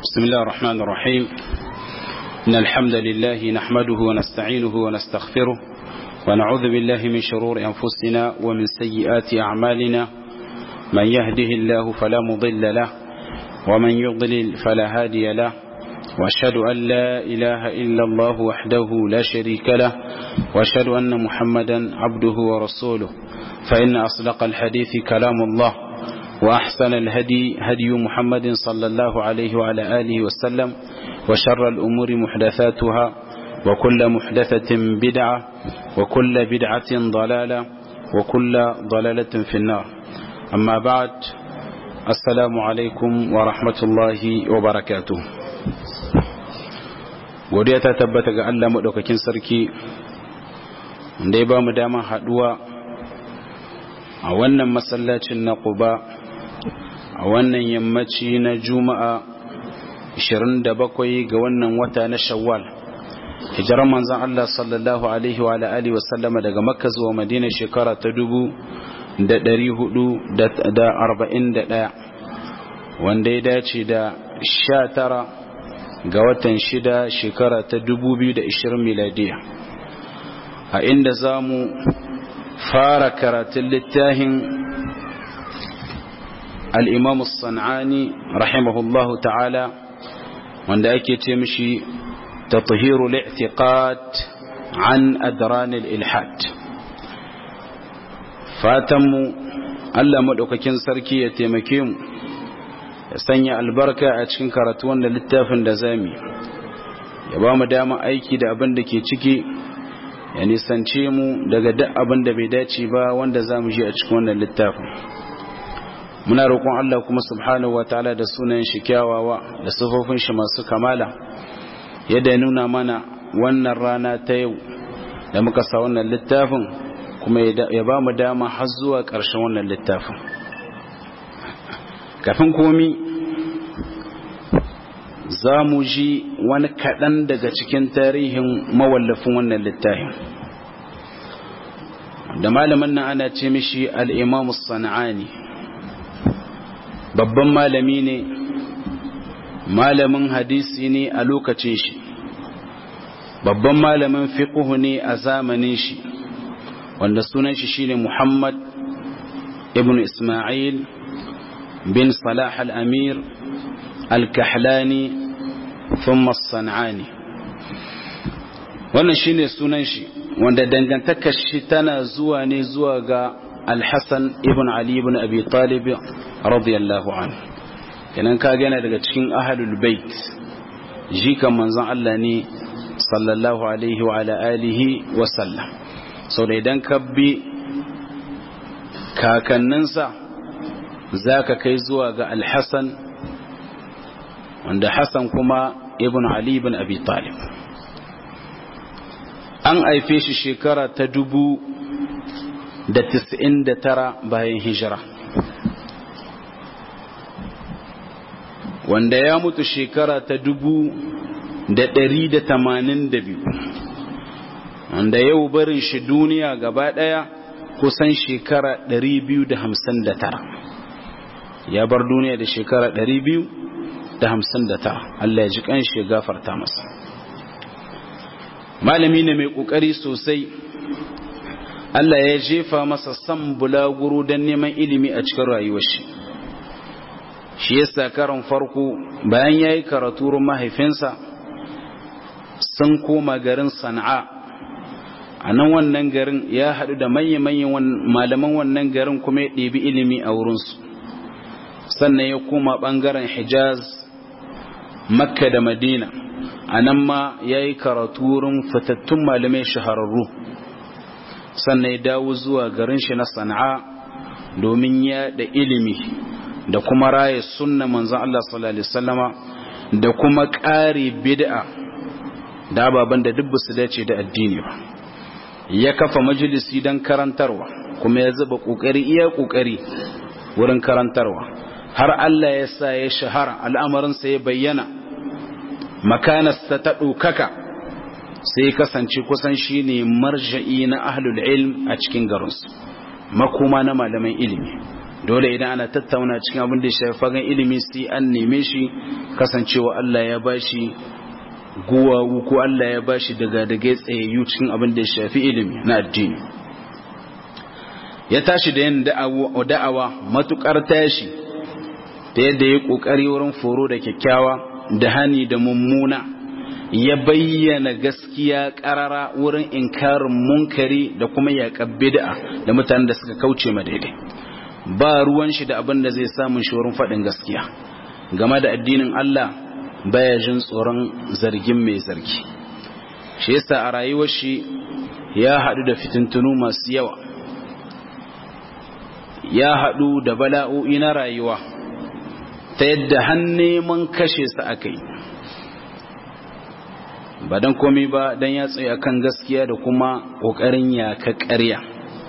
بسم الله الرحمن الرحيم إن الحمد لله نحمده ونستعينه ونستغفره ونعوذ بالله من شرور أنفسنا ومن سيئات أعمالنا من يهده الله فلا مضل له ومن يضلل فلا هادي له وأشهد أن لا إله إلا الله وحده لا شريك له وأشهد أن محمدا عبده ورسوله فإن أصدق الحديث كلام الله وأحسن الهدي هدي محمد صلى الله عليه وعلى آله وسلم وشر الأمور محدثاتها وكل محدثة بدعة وكل بدعة ضلالة وكل ضلالة في النار أما بعد السلام عليكم ورحمة الله وبركاته godiya ta tabbata ga Allah maɗaukakin sarki da ya ba mu dama haɗuwa a wannan masallacin na Quba a wannan yammaci na Juma'a 27 ga wannan wata na Shawwal hijirar manzon Allah sallallahu alaihi wa alihi wa sallama daga Makka zuwa Madina shekara ta 1441 wanda ya dace da 19 ga watan shida shekara ta 2020 miladiya a inda za mu fara karatun littafin al'imamu sana'ani rahimahullahu ta'ala wanda ake ce mishi ta tuhiru li'tiqat an adranil ilhad fatanmu Allah maɗaukakin sarki ya taimake mu ya sanya albarka a cikin karatu wanda littafin da zami ya ba mu dama aiki da abin da ke ciki ya nisance mu daga duk abin da bai dace ba wanda za mu ji a cikin wannan littafin muna roƙon Allah kuma subhanahu wa ta'ala da sunan shi kyawawa da sifofin shi masu kamala yadda ya nuna mana wannan rana ta yau da muka sa wannan littafin kuma ya ba mu dama har zuwa ƙarshen wannan littafin kafin komi za mu ji wani kaɗan daga cikin tarihin mawallafin wannan littafin da malamin nan ana ce mishi al'imamu sana'ani babban malami ne malamin hadisi ne a lokacin shi babban malamin fiƙuhu ne a zamanin shi wanda sunan shi shine muhammad ibn ismail بن صلاح الأمير الكحلاني ثم الصنعاني wannan shine sunan shi wanda dangantakar shi tana zuwa ne zuwa ga Al-Hassan ibn Ali ibn Abi Talib radiyallahu anhu kenan ka gana daga cikin ahlul bait jikan manzon Allah ne sallallahu alaihi wa ala alihi wa sallam sau da idan ka bi kakanninsa za ka kai zuwa ga alhassan wanda hassan kuma ibn ali ibn abi talib an haife shi shekara ta dubu da tis'in da tara bayan hijira wanda ya mutu shekara ta dubu da ɗari da tamanin da biyu wanda yau barin shi duniya gaba ɗaya kusan shekara ɗari biyu da hamsin da tara ya bar duniya da shekara ɗari biyu da hamsin da tara Allah ya ji ƙanshi ya gafarta masa malami ne mai ƙoƙari sosai Allah ya jefa masa san bulaguro don neman ilimi a cikin rayuwar shi shi yasa karon farko bayan ya yi karatu mahaifinsa sun koma garin sana'a a nan wannan garin ya haɗu da manya-manyan malaman wannan garin kuma ya ɗebi ilimi a wurinsu sannan ya koma ɓangaren hijaz makka da madina a nan ma ya yi karatu wurin fitattun malamai shahararru sannan ya dawo zuwa garin shi na sana'a domin ya da ilimi da kuma raye sunna manzan Allah sallallahu Alaihi wasallama da kuma ƙari bid'a da ababen da duk su dace da addini ba ya kafa majalisi don karantarwa kuma ya zuba ƙoƙari iya ƙoƙari wurin karantarwa har Allah ya sa ya shahara al'amarinsa ya bayyana makanasta ta ɗaukaka sai kasance kusan shi ne marja'i na ahlul ilm a cikin garinsu makoma na malaman ilimi dole idan ana tattauna cikin abin da ya shafi fagen ilimi sai an neme shi kasancewa Allah ya bashi guwawu ko Allah ya bashi daga daga tsayayyu cikin abin da ya shafi ilimi na addini ya tashi da yin da'awa matukar tashi ta yadda ya kokari wurin foro da kyakkyawa da hani da mummuna ya bayyana gaskiya karara wurin inkarin munkari da kuma yaƙar bid'a da mutanen da suka kauce ma daidai ba ruwan shi da abin da zai samun shi wurin faɗin gaskiya game da addinin Allah baya jin tsoron zargin mai zargi shi yasa a rayuwar shi ya haɗu da fitintunu masu yawa ya haɗu da bala'o'i na rayuwa ta yadda har neman kashe su aka yi ba don komai ba don ya tsaye kan gaskiya da kuma ƙoƙarin yaka ƙarya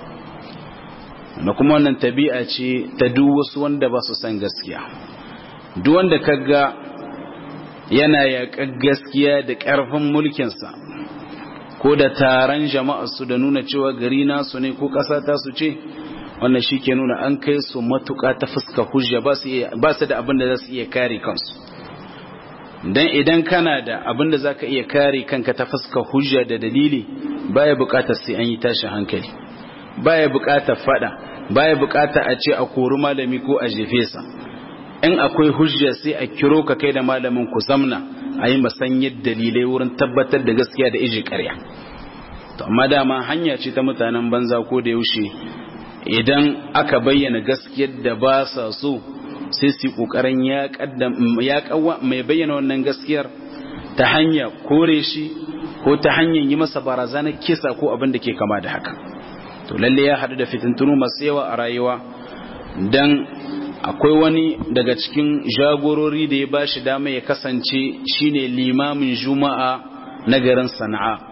da kuma wannan tabi'a ce ta duk wasu wanda ba su san gaskiya duk wanda kaga yana yaƙa gaskiya da ƙarfin mulkinsa ko da taron jama'arsu da nuna cewa gari nasu ne ko ƙasa ta su ce wannan shi ke nuna an kai su matuƙa ta fuska hujja ba su da abin da za su iya kare kansu don idan kana da abin da za ka iya kare kanka ta fuska hujja da dalili baya buƙatar sai an yi tashin hankali baya buƙatar fada baya buƙatar a ce a kori malami ko a jefe sa in akwai hujja sai a kiro ka kai da malamin ku zamna a yi masanyar dalilai wurin tabbatar da gaskiya da iji ƙarya to amma dama hanya ce ta mutanen banza ko da yaushe idan aka bayyana gaskiyar da ba sa so sai su kokarin ya mai bayyana wannan gaskiyar ta hanya kore shi ko ta hanyar yi masa barazanar kisa ko abin da ke kama da haka to lalle ya haɗu da fitintunu masu yawa a rayuwa don akwai wani daga cikin jagorori da ya ba shi dama ya kasance shine limamin juma'a na garin sana'a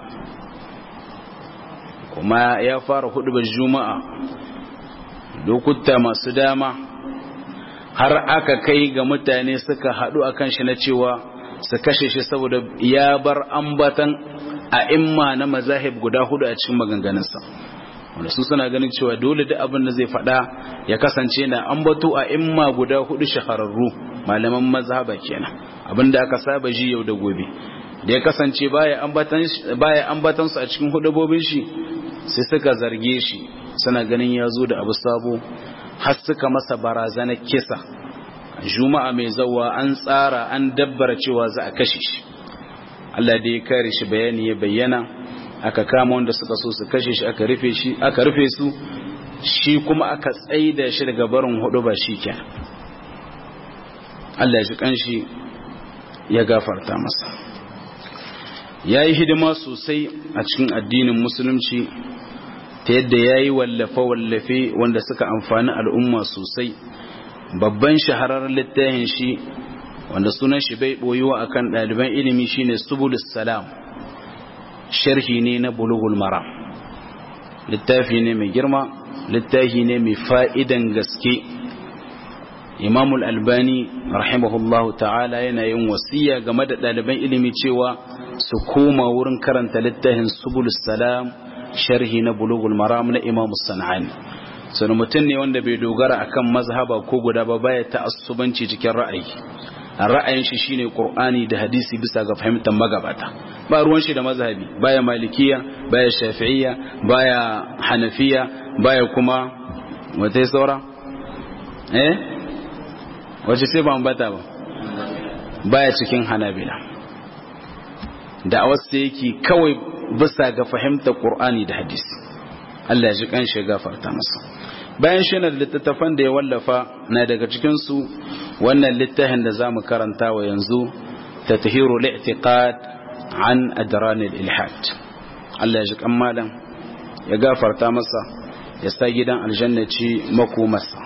kuma ya fara hudubar juma'a lokuta masu dama har aka kai ga mutane suka haɗu a kan shi na cewa su kashe shi saboda ya bar ambatan a imma na mazahib guda hudu a cikin maganganunsa wanda su suna ganin cewa dole da abin da zai faɗa ya kasance na ambato a imma guda hudu shahararru malaman mazhaba kenan abin da aka saba ji yau da gobe da ya kasance baya ambatan su a cikin hudubobin shi sai suka zarge shi suna ganin ya zo da abu sabo har suka masa barazana kisa juma'a mai zawa an tsara an dabbara cewa za a kashe shi Allah da ya kare shi bayani ya bayyana aka kama wanda suka so su kashe shi aka rufe shi aka rufe su shi kuma aka tsaida shi daga barin hudu ba shi kenan Allah ya ji kanshi ya gafarta masa ya yi hidima sosai a cikin addinin musulunci ta yadda ya yi wallafe-wallafe wanda suka amfani al'umma sosai babban shahararren littafin shi wanda sunan shi bai boyuwa akan ɗaliban ilimi shine subulus salam sharhi ne na bulugul mara littafi ne mai girma littafi ne mai fa'idan gaske imamul albani rahimahullahu ta'ala yana yin wasiya game da ɗaliban ilimi cewa su koma wurin karanta littafin subulus salam sharhi na bulugul maram na imamu sana'ani sanu mutum ne wanda bai dogara akan mazhaba ko guda ba baya ta'assubanci cikin ra'ayi ra'ayin shi shine qur'ani da hadisi bisa ga fahimtar magabata ba ruwan shi da mazhabi baya malikiya baya shafi'iyya baya hanafiya baya kuma wata saura eh wace sai ba ambata ba baya cikin hanabila da wasu yake kawai bisa ga fahimtar qur'ani da hadisi Allah ya ji kan shi gafarta masa bayan shi na littattafan da ya wallafa na daga cikinsu wannan littafin da za mu karanta wa yanzu ta tahiru li'tiqad an adran al-ilhad Allah ya ji kan malam ya gafarta masa ya sa gidan aljanna ci makomarsa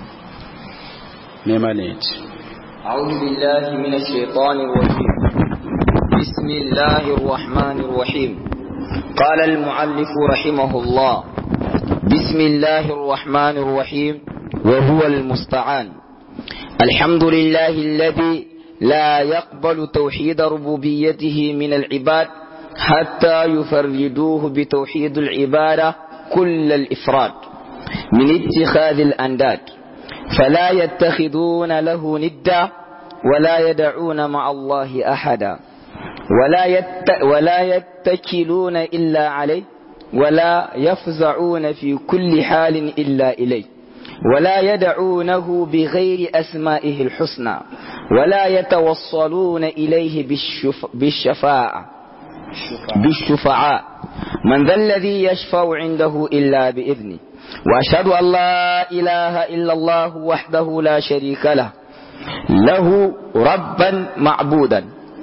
me malam yace أعوذ بالله من الشيطان الرجيم بسم الله الرحمن الرحيم قال المعلف رحمه الله بسم الله الرحمن الرحيم وهو المستعان الحمد لله الذي لا يقبل توحيد ربوبيته من العباد حتى يفردوه بتوحيد العبادة كل الإفراد من اتخاذ الأنداد فلا يتخذون له ندا ولا يدعون مع الله أحدا ولا, يت ولا يتكلون إلا عليه ولا يفزعون في كل حال إلا إليه ولا يدعونه بغير أسمائه الحسنى ولا يتوصلون إليه بالشف بالشفاعة بالشفعاء من ذا الذي يشفع عنده إلا بإذنه وأشهد أن لا إله إلا الله وحده لا شريك له له ربا معبودا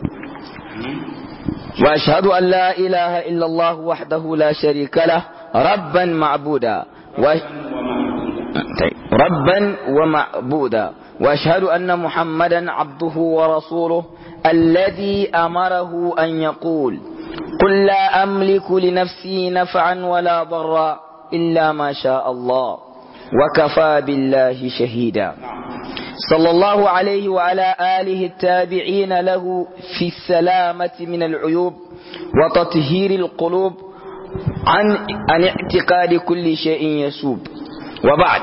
وأشهد أن لا إله إلا الله وحده لا شريك له ربا معبودا و... ربا ومعبودا وأشهد أن محمدا عبده ورسوله الذي أمره أن يقول قل لا أملك لنفسي نفعا ولا ضرا إلا ما شاء الله وكفى بالله شهيدا صلى الله عليه وعلى آله التابعين له في السلامة من العيوب وتطهير القلوب عن, عن اعتقاد كل شيء يسوب وبعد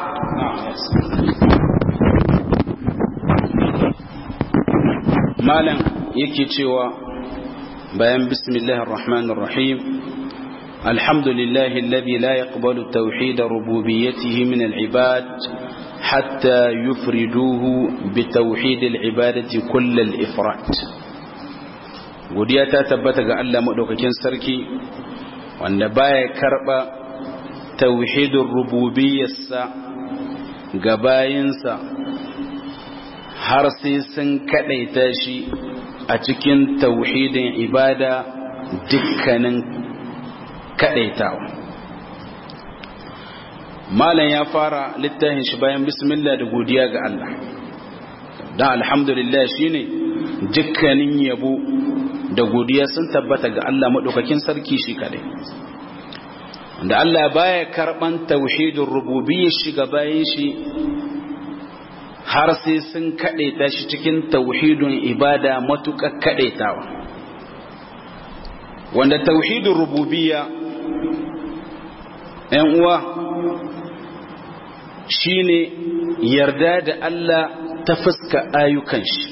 malam yake cewa bayan bismillahir rahmanir rahim alhamdulillahi alladhi la yaqbalu tawhid rububiyyatihi min al-ibad hatta yufriduhu bi tawhid al-ibadati kull al-ifrat godiya ta tabbata ga Allah madaukakin sarki wanda baya karba tauhidin rububiyyarsa ga bayinsa har sai sun kadaita shi a cikin tauhidin ibada dukkanin kadaitawa malam ya fara littafin shi bayan bismillah da godiya ga Allah dan alhamdulillah shine dukkanin yabo da godiya sun tabbata ga Allah madaukakin sarki shi kadai da Allah baya karban tauhidin rububiyyar shi ga bayin shi har sai sun kaɗaita shi cikin tauhidin ibada matuƙar kaɗaitawa wanda tauhidin rububiyya ‘yan uwa shine yarda da Allah ta fuska ayyukan shi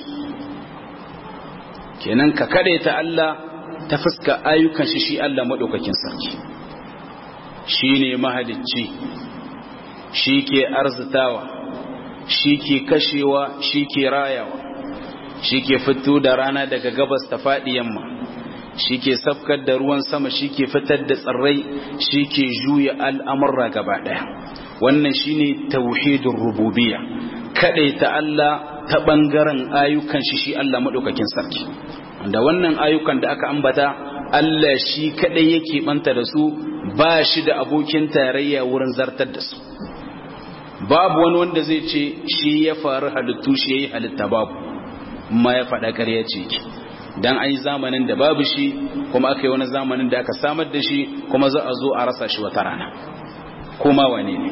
kenan ka kaɗaita Allah ta fuska ayyukan shi shi Allah maɗaukakin sarki shi ne mahalicci shi ke arzitawa shi ke kashewa shi ke rayawa shi ke fito da rana daga gabas ta faɗi yamma shi ke safkar da ruwan sama shi ke fitar da tsirrai shi ke juya al'amurra gaba ɗaya wannan shi ne tauhidin rububiya kaɗai ta Allah ta ɓangaren ayyukan shi shi Allah maɗaukakin sarki da wannan ayyukan da aka ambata Allah shi kaɗai yake ɓanta da su ba shi da abokin tarayya wurin zartar da su babu wani wanda zai ce shi ya faru halittu shi ya yi halitta babu ma ya faɗa ƙarya ce ki don an yi zamanin da babu shi kuma aka yi wani zamanin da aka samar da shi kuma za a zo a rasa shi wata rana kuma wane ne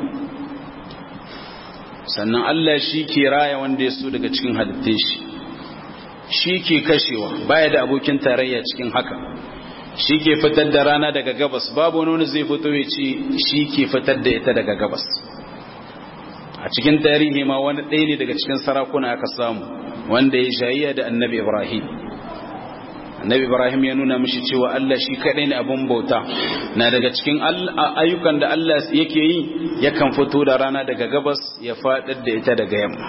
sannan Allah shi ke raya wanda ya so daga cikin halittun shi shi ke kashewa baya da abokin tarayya cikin haka shi ke fitar da rana daga gabas babu wani zai fito ya ce shi ke fitar da ita daga gabas a cikin tarihi ma wani ɗaya ne daga cikin sarakuna aka samu wanda ya shayayya da annabi ibrahim annabi ibrahim ya nuna mishi cewa allah shi kaɗai ne abin bauta na daga cikin ayyukan da allah yake yi yakan fito da rana daga gabas ya faɗar da ita daga yamma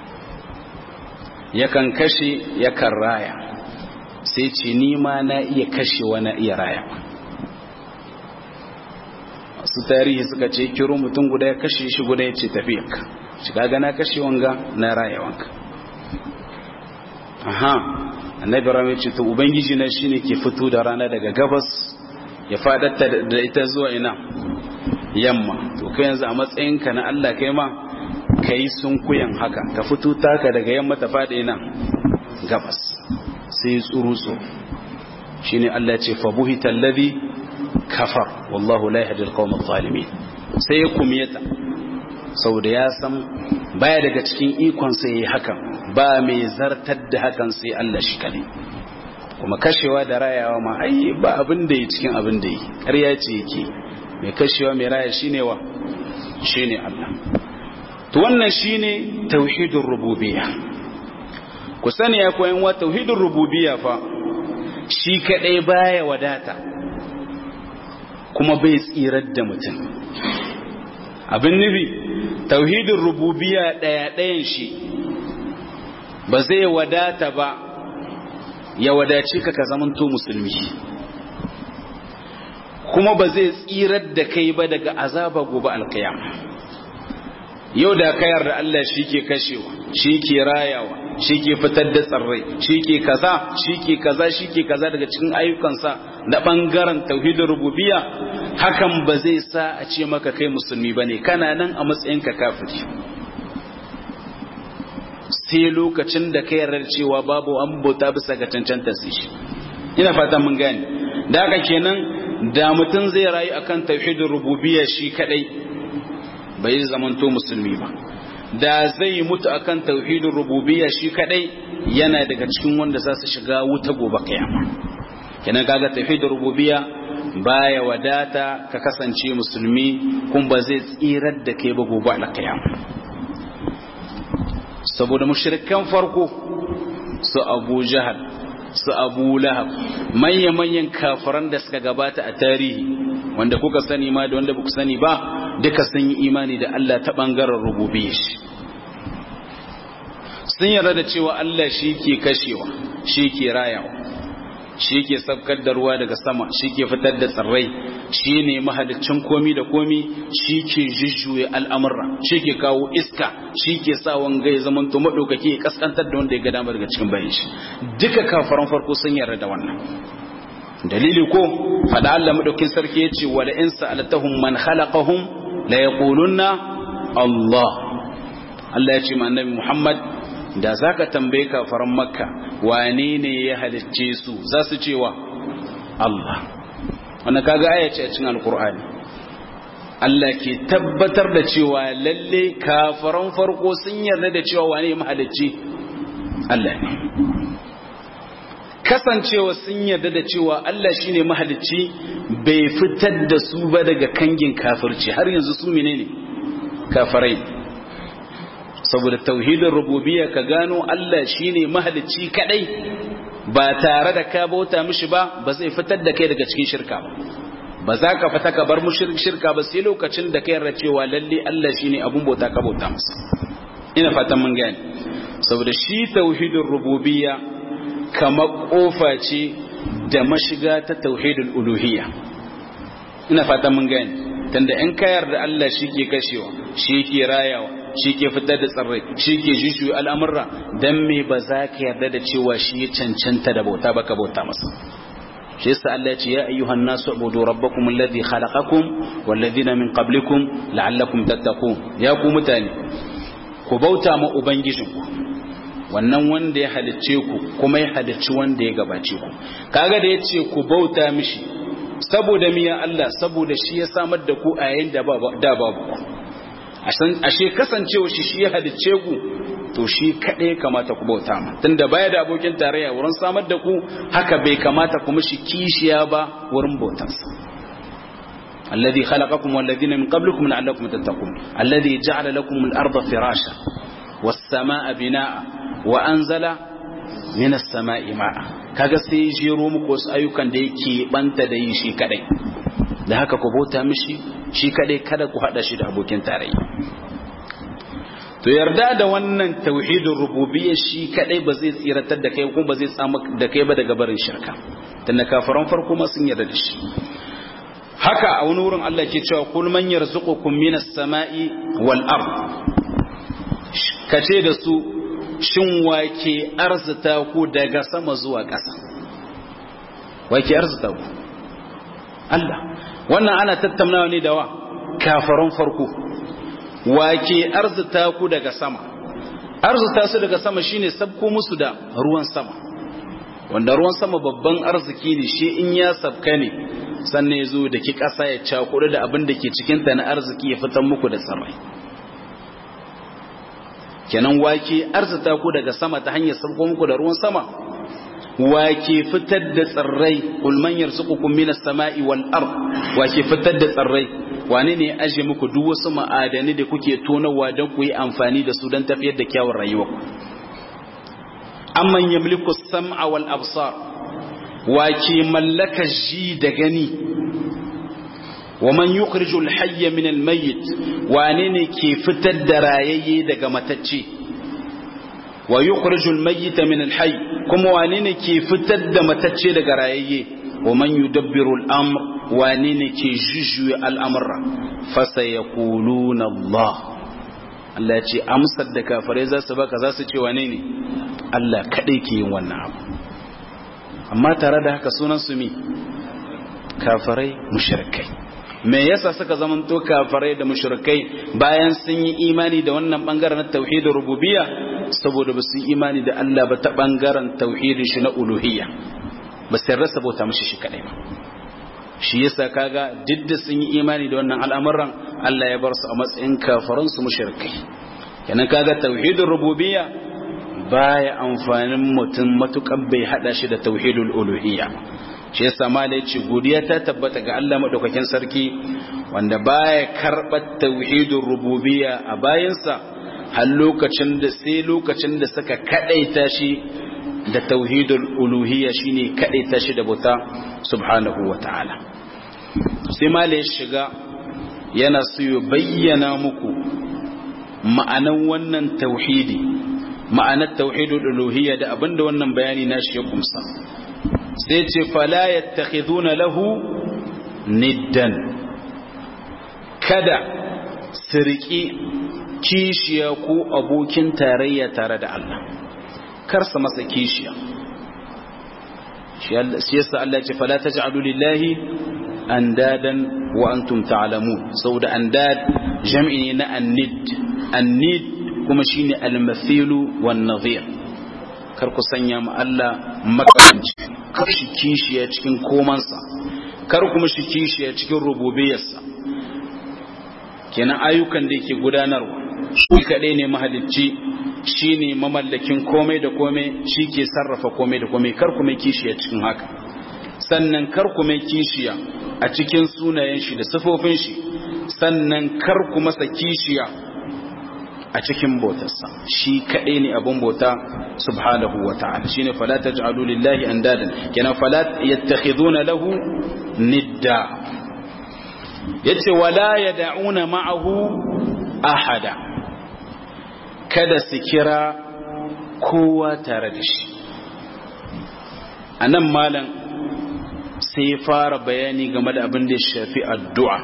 yakan kashe yakan raya sai ce ni ma na iya kashewa na iya raya su tarihi suka ce kiro mutum guda ya kashe shi guda ya ce tafiyanka shiga gana kashe wanga na raya wanka aha annabi rame ce to ubangiji na shine ke fito da rana daga gabas ya fadatta da ita zuwa ina yamma to kai yanzu a matsayinka na Allah kai ma kai sunkuyan haka ka fito taka daga yamma ta fada ina gabas sai tsurutsu shine Allah ce fa buhita alladhi kafar wallahu la yahdi alqawm adh-dhalimin sai ya kumiyata saboda ya san baya daga cikin ikon sai yayi hakan ba mai zartar da hakan sai Allah shi kare kuma kashewa da rayawa ma ai ba abin da yi cikin abin da yi ƙarya ce yake mai kashewa mai raya shine wa shine Allah to wannan shine tauhidur rububiyya ku sani ya koyan wa tauhidin rububiyya fa shi kadai baya wadata kuma bai tsirar da mutum abin nufi tauhidin rububiyya daya dayan shi ba zai wadata ba ya wadace ka ka zamanto musulmi kuma ba zai tsirar da kai ba daga azaba gobe alkiyama yau da ka yarda Allah shi ke kashewa shi ke rayawa shi ke fitar da tsarrai shi ke kaza shi ke kaza shi ke kaza daga cikin ayyukansa na ɓangaren tauhidin rububiya hakan ba zai sa a ce maka kai musulmi ba ne kana nan a matsayinka kafiri sai lokacin da ka yarda cewa babu an bauta bisa ga cancanta su shi ina fata mun gane da haka kenan da mutum zai rayu akan tauhidin rububiya shi kadai bai zamanto musulmi ba da zai mutu akan tauhidin rububiyya shi kadai yana daga cikin wanda za su shiga wuta gobe kiyama kenan kaga tauhidin rububiyya baya wadata ka kasance musulmi kun ba zai tsirar da kai ba gobe alkiyama saboda mushrikan farko su Abu Jahal su Abu Lahab manya-manyan kafiran da suka gabata a tarihi wanda kuka sani ma da wanda ba ku sani ba duka sun yi imani da Allah ta ɓangaren rububiyya shi sun yarda da cewa Allah shi ke kashewa shi ke rayawa shi ke sabkar da ruwa daga sama shi ke fitar da tsirrai shi ne mahalicin komi da komi shi ke jujjuya al'amurra shi ke kawo iska shi ke sa wanga ya zama to maɗaukaki ya kaskantar da wanda ya ga damar daga cikin bayan shi duka kafaran farko sun yarda da wannan dalili ko fada Allah madaukin sarki yace wala in sa'altahum man khalaqahum la yaqulunna Allah Allah yace ma annabi Muhammad da zaka tambaye kafaran Makka wane ne ya halicce su za su cewa Allah wannan kaga aya ce a cikin alqur'ani Allah ke tabbatar da cewa lalle kafaran farko sun yarda da cewa wane ya mahalicci Allah ne kasancewa sun yarda da cewa Allah shine mahalicci bai fitar da su ba daga kangin kafirci har yanzu su menene kafirai saboda tauhidin rububiyya ka gano Allah shine mahalicci kadai ba tare da ka bauta mishi ba ba zai fitar da kai daga cikin shirka ba ba za ka fita ka bar mushrik shirka ba sai lokacin da kai yarda cewa lalle Allah shine abun bauta ka bauta masa ina fatan mun gane saboda shi tauhidin rububiyya kamar kofa ce da mashiga ta tauhidul uluhiyya ina fatan mun gane tunda in ka yarda Allah shi ke kashewa shi ke rayawa shi ke fitar da tsirrai shi ke jishu al'amurra dan me ba za ka yarda da cewa shi ya cancanta da bauta ba ka bauta masa shi yasa Allah ya ce ya ayyuhan nasu ubudu rabbakum alladhi khalaqakum wal ladina min qablikum la'allakum tattaqun ya ku mutane ku bauta ma ubangijinku wannan wanda ya halicce ku kuma ya halicci wanda ya gabace ku kaga da yace ku bauta mishi saboda miya Allah saboda shi ya samar da ku a yayin da da babu ku ashe kasancewa shi shi ya halicce ku to shi kaɗai kamata ku bauta ma tunda baya da abokin tarayya wurin samar da ku haka bai kamata ku mishi kishiya ba wurin bautansa الذي خلقكم والذين من قبلكم لعلكم تتقون الذي جعل لكم الأرض فراشا والسماء بناء وأنزل من السماء ماء kaga sai jero muku wasu ayyukan da yake banta da yi shi kadai da haka ku bauta mishi shi kadai kada ku hada shi da abokin tarayya to yarda da wannan tauhidin rububiyya shi kadai ba zai tsiratar da kai kuma ba zai samu da kai ba daga barin shirka tunda kafaran farko ma sun yarda da shi haka a wani wurin Allah ke cewa kul man yarzuqukum minas sama'i wal ard kace da su shin wake arzuta ku daga sama zuwa ƙasa wake arzuta ku Allah wannan ana tattaunawa ne da wa kafaran farko wake arzuta ku daga sama arzuta su daga sama shine sabko musu da ruwan sama wanda ruwan sama babban arziki ne shi in ya sabka ne sannan ya zo da ki ƙasa ya cakudu da abin da ke cikinta na arziki ya fitar muku da tsirrai kenan wake arzuta ku daga sama ta hanyar sabko muku da ruwan sama wake fitar da tsirrai ulman yarzuqukum minas sama'i wal ard wake fitar da tsirrai wane ne ya aje muku duk wasu ma'adani da kuke tonawa don ku yi amfani da su don tafiyar da kyawun rayuwa amman yamliku sam'a wal absar wa ke mallaka ji da gani wa man yukhriju al hayya min al mayyit wane ne ke fitar da rayayye daga matacce wa yukhriju al mayyita min al hayy kuma wane ne ke fitar da matacce daga rayayye wa man yudabbiru al amr wane ne ke jujjuya al'amurra fasa ya kuluna Allah Allah ce amsar da kafirai za su baka za su ce wane ne Allah kaɗai ke yin wannan abu amma tare da haka sunan su mi kafirai mushrikai me yasa suka zamanto kafirai da mushrikai bayan sun yi imani da wannan bangaren na tauhidin rububiyya saboda ba su yi imani da Allah ba ta bangaren tauhidin shi na uluhiyya ba sai rasa bauta mishi shi kadai ba shi yasa kaga duk da sun yi imani da wannan al'amuran Allah ya bar su a matsayin kafaran su mushrikai kenan kaga tauhidin rububiyya baya amfanin mutum matukan bai hada shi da tauhidul uluhiyya shi yasa malai ce godiya ta tabbata ga Allah madaukakin sarki wanda baya karbar tauhidul rububiyya a bayansa har lokacin da sai lokacin da suka kadaita shi da tauhidul uluhiyya shine kadaita shi da bauta subhanahu wataala sai mala ya shiga yana so ya bayyana muku ma'anan wannan tauhidi ma'anar tauhidul uluhiyya da abinda wannan bayani nashi ya kumsa sai ce fala yattakhiduna lahu niddan kada sirki kishiya ko abokin tarayya tare da Allah karsa masa kishiya shi yasa Allah ya ce fala taj'alu lillahi andadan wa antum ta'lamun saboda andad jam'i ne na annid annid kuma shine al-mathilu wan nadhir kar ku sanya mu Allah makamanci kar shi kishiya cikin komansa kar kuma shi kishiya cikin rububiyarsa kenan ayyukan da yake gudanarwa shi kadai ne mahalicci shi ne mamallakin komai da komai shi ke sarrafa komai da komai kar kuma kishiya cikin haka sannan kar kuma kishiya a cikin sunayen shi da sifofin shi sannan kar kuma sa kishiya a cikin bautarsa shi kadai ne abun bauta subhanahu wa ta'ala shine fala taj'alu lillahi andadan kenan fala yattakhiduna lahu nidda yace wala yad'una ma'ahu ahada kada su kira kowa tare da shi a nan malam sai ya fara bayani game da abin da ya shafi addu'a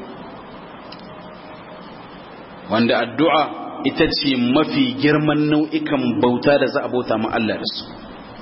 wanda addu'a ita ce mafi girman nau'ikan bauta da za a bauta ma Allah da su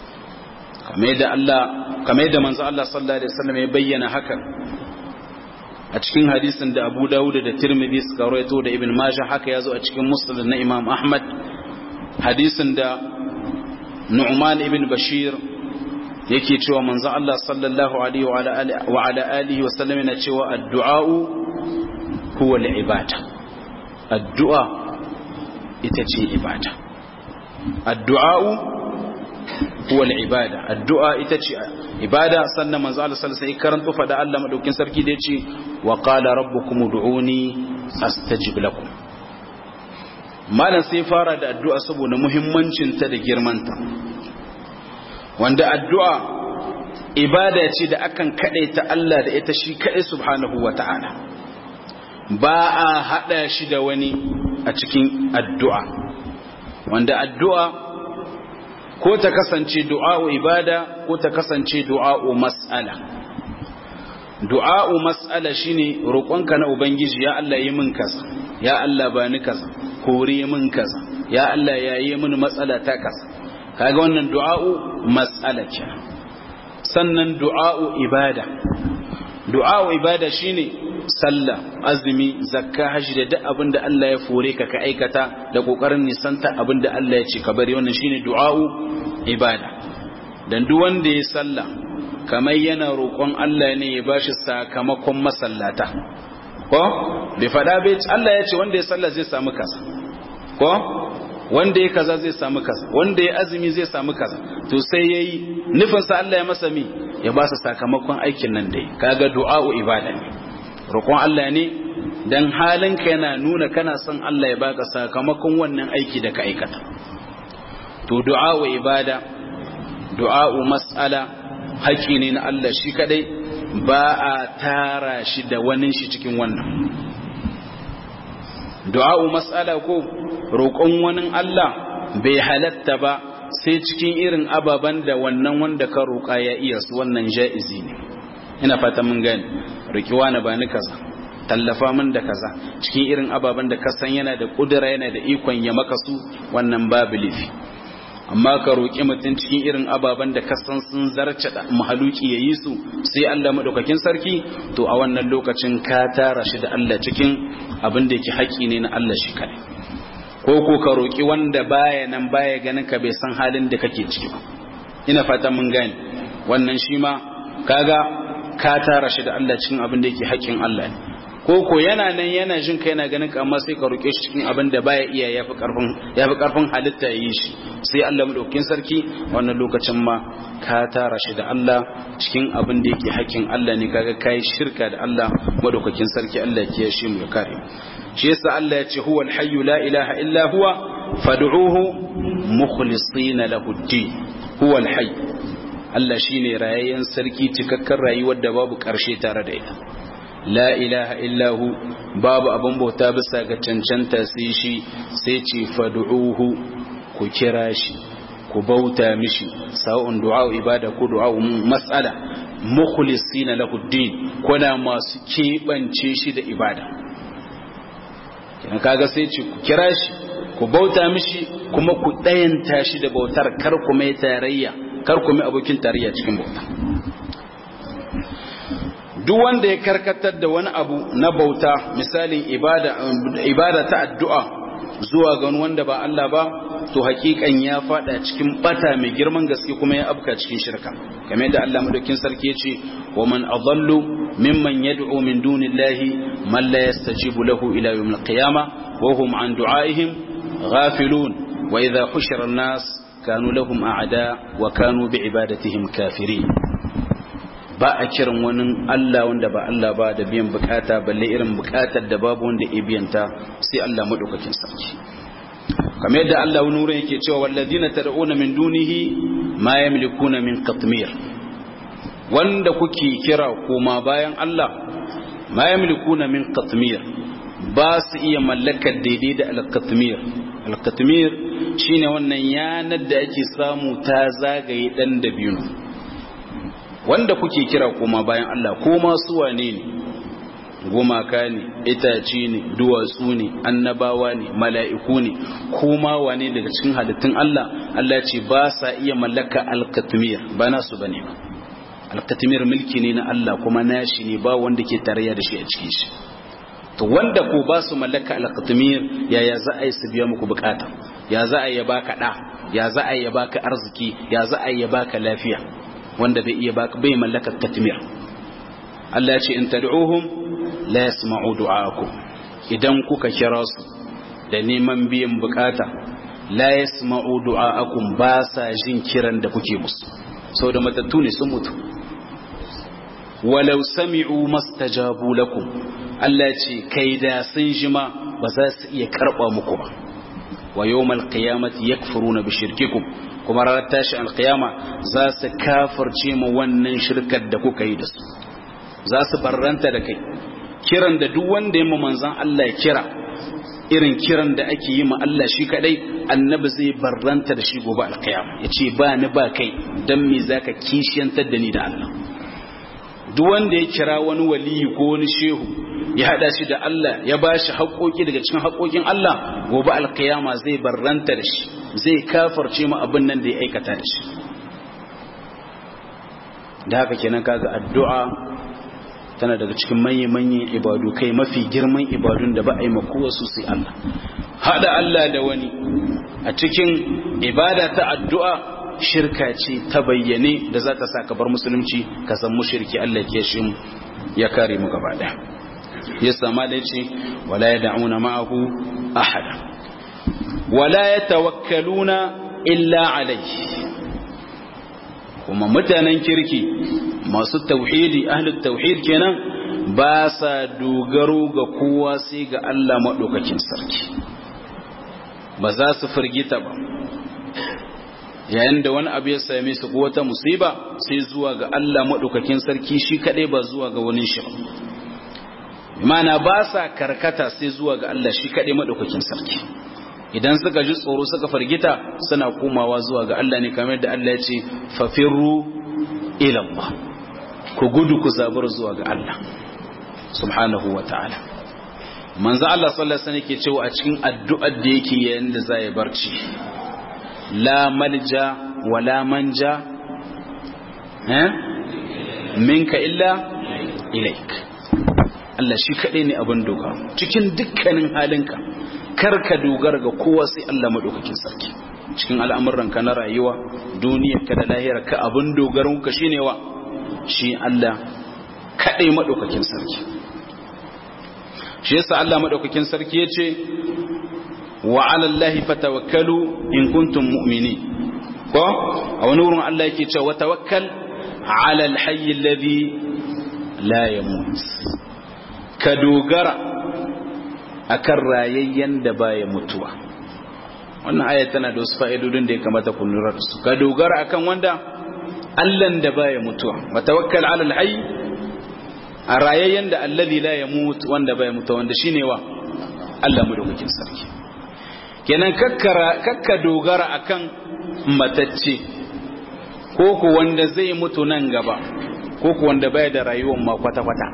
kamar yadda manzo Allah sallallahu Alaihi wasallam ya bayyana hakan a cikin hadisin da Abu Dawud da Tirmidhi suka rawaito da Ibn Majah haka yazo a cikin Musnad na Imam Ahmad hadisin da Nu'man ibn Bashir yake cewa manzon Allah sallallahu alaihi wa ala alihi wa sallam yana cewa addu'a huwa al-ibada addu'a ita ce ibada addu'a huwa al-ibada addu'a ita ce ibada sannan manzo Allah sallallahu alaihi wasallam karanto fada Allah madaukin sarki da yace wa qala rabbukum ud'uni astajib lakum malan sai fara da addu'a saboda muhimmancin ta da girmanta wanda addu'a ibada ce da akan kadaita Allah da ita shi kadai subhanahu wata'ala ba a hada shi da wani a cikin addu'a wanda addu'a ko ta kasance du'a'u ibada ko ta kasance du'a'u mas'ala du'a'u mas'ala shine roƙonka na ubangiji ya Allah yi min kaza ya Allah ba ni kaza kore min kaza ya Allah ya yi min matsala ta kaza kaga wannan du'a'u mas'ala ce sannan du'a'u ibada du'a'u ibada shine sallah azumi zakka hajji da duk abin da Allah ya fore ka ka aikata da kokarin nisanta abin da Allah ya ce ka bari wannan shine du'a'u ibada dan duk wanda ya sallah kamar yana roƙon Allah ne ya bashi sakamakon masallata ko bai fada bai Allah ya ce wanda ya sallah zai samu kaza ko wanda ya kaza zai samu kaza wanda ya azumi zai samu kaza to sai yayi nufin sa Allah ya masa mi ya ba sa sakamakon aikin nan dai kaga du'a'u ibada ne roƙon Allah ne dan halinka yana nuna kana son Allah ya baka sakamakon wannan aiki da ka aikata to du'a'u ibada du'a'u mas'ala haƙi ne na Allah shi kadai ba a tara shi da wani shi cikin wannan du'a'u mas'ala ko roƙon wani Allah bai halatta ba sai cikin irin ababen da wannan wanda ka roƙa ya iya su wannan ja'izi ne ina fata mun gani rikiwa na bani kaza tallafa min da kaza cikin irin ababen da ka san yana da kudura yana da ikon ya maka su wannan babu lifi amma ka roƙi mutum cikin irin ababen da ka san sun zarce da mahaluki ya yi su sai Allah madaukakin sarki to a wannan lokacin ka tara shi da Allah cikin abin da yake haƙi ne na Allah shi kadai ko ko ka roƙi wanda baya nan baya ganin ka bai san halin da kake ciki ba ina fata mun gane wannan shi ma kaga ka tara shi da Allah cikin abin da yake haƙƙin Allah ne ko ko yana nan yana jin kai yana ganin ka amma sai ka roke shi cikin abin da baya iya yafi karfin yafi karfin halitta yi shi sai Allah madaukakin sarki wannan lokacin ma ka tara shi da Allah cikin abin da yake haƙƙin Allah ne kaga kai shirka da Allah madaukakin sarki Allah ya kiyaye mu ya kare shi yasa Allah ya ce huwal hayyu la ilaha illa huwa fad'uhu mukhlisina lahu ad-din huwal hayy Allah shine rayayyen sarki cikakken rayuwar da babu ƙarshe tare da ita la ilaha illahu babu abin bauta bisa ga cancanta sai shi sai ce fad'uhu ku kira shi ku bauta mishi sa'un du'a ibada ko du'a mas'ala mukhlisina lahu din kuna masu kebance shi da ibada kina kaga sai ce ku kira shi ku bauta mishi kuma ku dayanta shi da bautar kar ku mai tarayya kar ku mai abokin tarayya cikin bauta duk wanda ya karkatar da wani abu na bauta misalin ibada ibada ta addu'a zuwa ga wanda ba Allah ba to hakikan ya fada cikin bata mai girman gaske kuma ya afka cikin shirka kamar yadda Allah madaukin sarki ya ce wa man adallu mimman yad'u min dunillahi man la yastajibu lahu ila yawmil qiyamah wa hum an du'aihim ghafilun wa idha hushira an-nas kanu lahum a'da wa kanu bi ibadatihim kafirin ba a kiran wani Allah wanda ba Allah ba da biyan bukata balle irin bukatar da babu wanda ya biyanta sai Allah madaukakin sarki kamar yadda Allah wani wurin yake cewa walladina tad'una min dunihi ma yamlikuna min qatmir wanda kuke kira koma bayan Allah ma yamlikuna min qatmir ba su iya mallakar daidai da al-qatmir al-qatmir shine wannan yanar da ake samu ta zagaye dan da biyu wanda kuke kira koma bayan Allah ko masu wane ne gumaka ne itace ne duwatsu ne annabawa ne mala'iku ne kuma wane daga cikin halittun Allah Allah ce ba sa iya mallaka alkatmir ba nasu bane ba alkatmir mulki ne na Allah kuma nashi ne ba wanda ke tarayya da shi a cikin shi to wanda ko ba su mallaka alkatmir yaya za a yi su biya muku bukata ya za a yi baka da ya za a yi baka arziki ya za a yi baka lafiya wanda bai iya bai mallakar katmir Allah ya ce in tad'uhum la yasma'u du'aakum idan kuka kira su da neman biyan bukata la yasma'u du'aakum ba sa jin kiran da kuke musu saboda matattu ne sun mutu walau sami'u mastajabu lakum Allah ce kai da sun jima ba za su iya karba muku ba wa yawmal qiyamati yakfuruna bi shirkikum kuma ranar tashi alkiyama za su kafirce mu wannan shirkar da kuka yi da su za su barranta da kai kiran da duk wanda ya mu manzan Allah ya kira irin kiran da ake yi ma Allah shi kadai annabi zai barranta da shi gobe alkiyama ya ce ba ni ba kai don me za ka kishiyantar da ni da Allah duk wanda ya kira wani waliyi ko wani shehu ya hada shi da Allah ya ba shi haƙoƙi daga cikin haƙoƙin Allah gobe alkiyama zai barranta da shi zai kafarce mu abin nan da ya aikata da shi da haka kenan kaga addu'a tana daga cikin manya-manyan ibadu kai mafi girman ibadun da ba a yi makowa su sai Allah hada Allah da wani a cikin ibada ta addu'a shirka ce ta bayyane da za ta sa ka bar musulunci ka san mushriki Allah ke shi ya kare mu gaba daya ya sama da ce wala yad'una ma'ahu ahada wala yatawakkaluna illa alayhi kuma mutanen kirki masu tauhidi ahlul tauhid kenan ba sa dogaro ga kowa sai ga Allah maɗaukakin sarki ba za su firgita ba yayin da wani abu ya same su ko wata musiba sai zuwa ga Allah madaukakin sarki shi kadai ba zuwa ga wani shi mana ba sa karkata sai zuwa ga Allah shi kadai madaukakin sarki idan suka ji tsoro suka fargita suna komawa zuwa ga Allah ne kamar da Allah ya ce fafirru ila Allah ku gudu ku zabar zuwa ga Allah subhanahu wa ta'ala manzo Allah sallallahu alaihi wasallam yake cewa a cikin addu'ar da yake yayin da zai barci la malja wala manja eh minka illa ilaik Allah shi kadai ne abin dogara cikin dukkanin halinka karka dogara ga kowa sai Allah madaukakin sarki cikin al'amuranka na rayuwa duniyarka da lahirarka abin dogaranka shine wa shi Allah kadai madaukakin sarki shi yasa Allah madaukakin sarki yace wa 'ala Allahi fatawakkalu in kuntum mu'minin ko a wani wurin Allah yake cewa tawakkal 'ala al-hayy alladhi la yamut ka dogara akan rayayyen da baya mutuwa wannan aya tana da wasu fa'idodin da ya kamata ku lura da su ka dogara akan wanda Allahn da baya mutuwa wa tawakkal 'ala al-hayy a rayayyen da alladhi la yamut wanda baya mutuwa wanda shine wa Allah madaukakin sarki kenan kakkara kakka dogara akan matacce ko ku wanda zai mutu nan gaba ko ku wanda baya da rayuwar ma kwata-kwata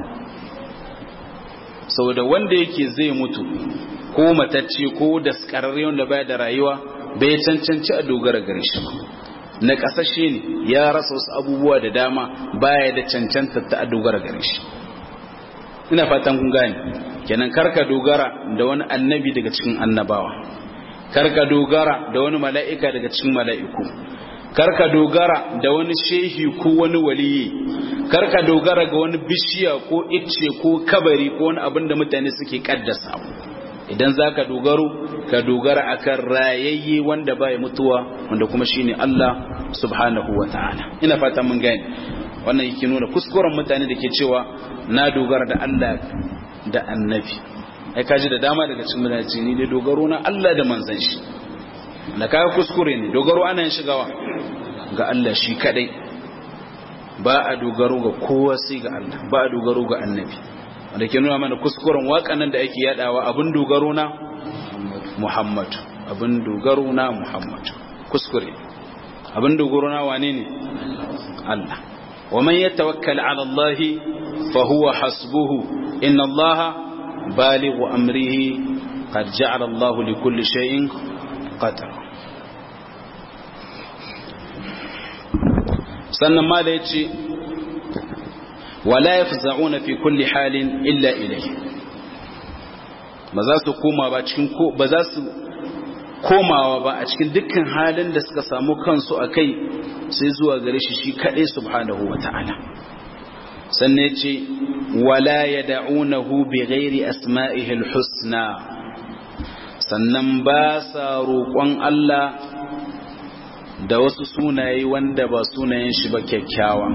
saboda wanda yake zai mutu ko matacce ko da skararre wanda baya da rayuwa bai cancanci a dogara gare shi na kasashe ne ya rasa wasu abubuwa da dama baya da cancanta ta a dogara gare shi ina fatan kun gane kenan karka dogara da wani annabi daga cikin annabawa karka dogara da wani mala'ika daga cikin mala'iku karka dogara da wani shehi ko wani waliyi karka dogara ga wani bishiya ko icce ko kabari ko wani abin da mutane suke kaddasa idan za ka dogaro ka dogara akan rayayye wanda baya mutuwa wanda kuma shine Allah subhanahu wa ta'ala ina fata mun gane wannan yake nuna kuskuren mutane da ke cewa na dogara da Allah da annabi ai kaji da dama daga cikin mutane ni dai dogaro na Allah da manzon shi da kaga kuskure ne dogaro ana yin shigawa ga Allah shi kadai ba a dogaro ga kowa sai ga Allah ba a dogaro ga annabi wanda ke nuna mana kuskuren waƙannan da ake yadawa abin dogaro na Muhammad abin dogaro na Muhammad kuskure abin dogaro na wane ne Allah wa man yatawakkal ala Allah fa huwa hasbuhu inna Allah balighu amrihi qad ja'ala Allah li kulli shay'in qadara sannan ma da ya ce wala ya fi za'una fi kulli halin illa ilai ba za su koma ba cikin ko ba za su komawa ba a cikin dukkan halin da suka samu kansu a kai sai zuwa gare shi shi kaɗai subhanahu wa ta'ala sannan ce wala ya da'unahu bi ghairi asma'ihil husna sannan ba sa roƙon Allah da wasu sunaye wanda ba sunayen shi ba kyakkyawa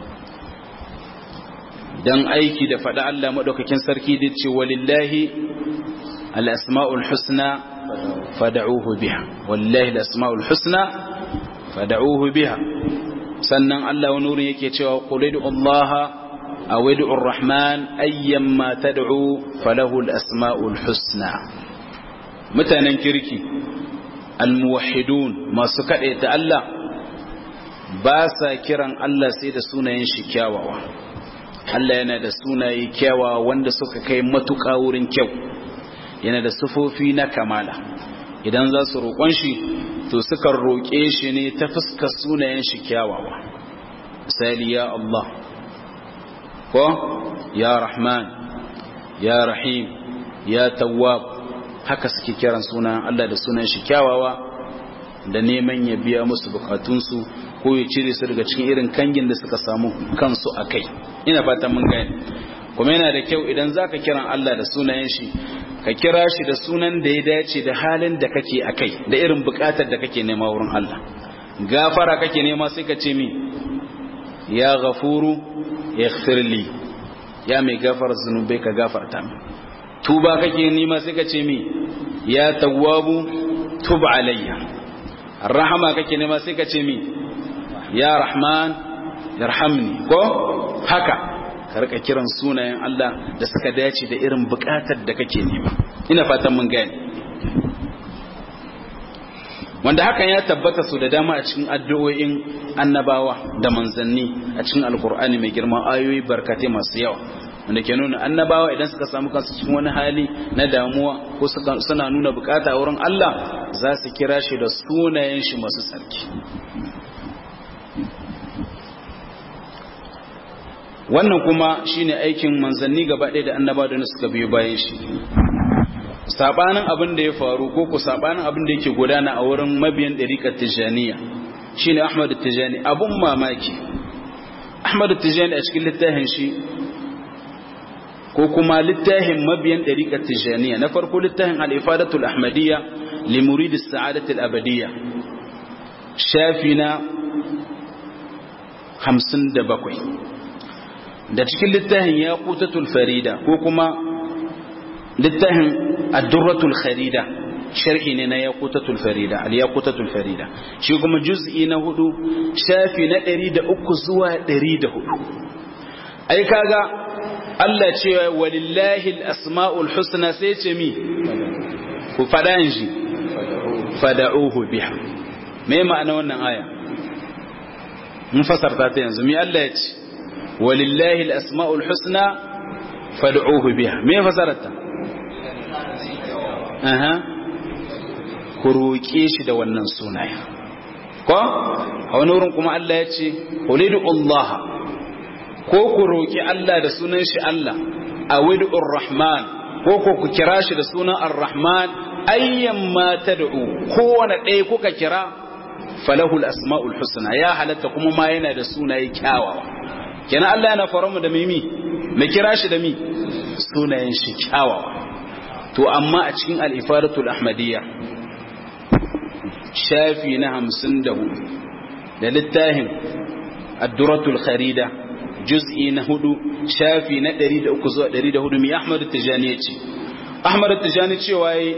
don aiki da faɗa Allah maɗaukakin sarki da ce walillahi al'asma'ul husna fada'uhu biha wallahi al'asma'ul husna fada'uhu biha sannan Allah wani wurin yake cewa ƙulidu Allah a wadu'ur rahman ayyan ma tad'u falahu al'asma'ul husna mutanen kirki almuwahidun masu kaɗe ta Allah ba sa kiran Allah sai da sunayen shi kyawawa Allah yana da sunaye kyawawa wanda suka kai matuƙa wurin kyau yana da sufofi na kamala idan za su roƙon shi to sukan roƙe shi ne ta fuskar sunayen shi kyawawa misali ya Allah ko ya Rahman ya Rahim ya Tawwab haka suke kiran sunan Allah da sunan shi kyawawa da neman ya biya musu bukatunsu ko ya cire su daga cikin irin kangin da suka samu kansu a kai ina fatan mun gane kuma yana da kyau idan zaka kiran Allah da sunayen shi ka kira shi da sunan da ya dace da halin da kake a kai da irin bukatar da kake nema wurin Allah gafara kake nema sai ka ce mi ya ghafuru ighfirli ya mai gafara zunubai ka gafarta min tuba kake nema sai ka ce mi ya tawwabu tub alayya rahama kake nema sai ka ce mi ya rahman yarhamni ko haka ka rika kiran sunayen Allah da suka dace da irin bukatar da kake nema ina fatan mun gane wanda hakan ya tabbata su da dama a cikin addu'o'in annabawa da manzanni a cikin alkur'ani mai girma ayoyi barkatai masu yawa wanda ke nuna annabawa idan suka samu kansu cikin wani hali na damuwa ko suna nuna bukata wurin Allah za su kira shi da sunayen shi masu tsarki wannan kuma shine aikin manzanni gaba ɗaya da annabawa da suka biyo bayan shi sabanin abin da ya faru ko ku sabanin abin da yake gudana a wurin mabiyan ɗariƙar tijaniya shine Ahmad Tijani abun mamaki Ahmad Tijani a cikin littafin shi ko kuma littafin mabiyan ɗariƙar tijaniya na farko littafin al-ifadatul ahmadiyya li murid as-sa'adatul abadiyya shafi na 57 da cikin littafin yaqutatul farida ko kuma littafin ad-durratul kharida sharhi ne na yaqutatul farida al-yaqutatul farida shi kuma juz'i na hudu shafi na 103 zuwa 104 ai kaga Allah ce walillahi al-asma'ul husna sai ce mi ku fada shi fada'uhu biha me ma'ana wannan aya mun fasarta ta yanzu mi Allah ya ce walillahi al-asma'ul husna fad'uhu biha me fasarta aha ku roƙe shi da wannan sunaye ko a wani wurin kuma Allah ya ce qulidu Allah ko ku roƙi Allah da sunan shi Allah a widur rahman ko ko ku kira shi da sunan ar-rahman ayyan ma tad'u kowane ɗaya kuka kira falahul asma'ul husna ya halatta kuma ma yana da sunaye kyawawa kenan Allah yana faramu da mimi mai kira shi da mi sunayen shi kyawawa to amma a cikin al-ifadatul ahmadiyya shafi na hamsin da hudu da littafin adduratul kharida juz'i na hudu shafi na ɗari da uku zuwa ɗari da hudu mai ahmadu tijani ya ce ahmadu tijani cewa yi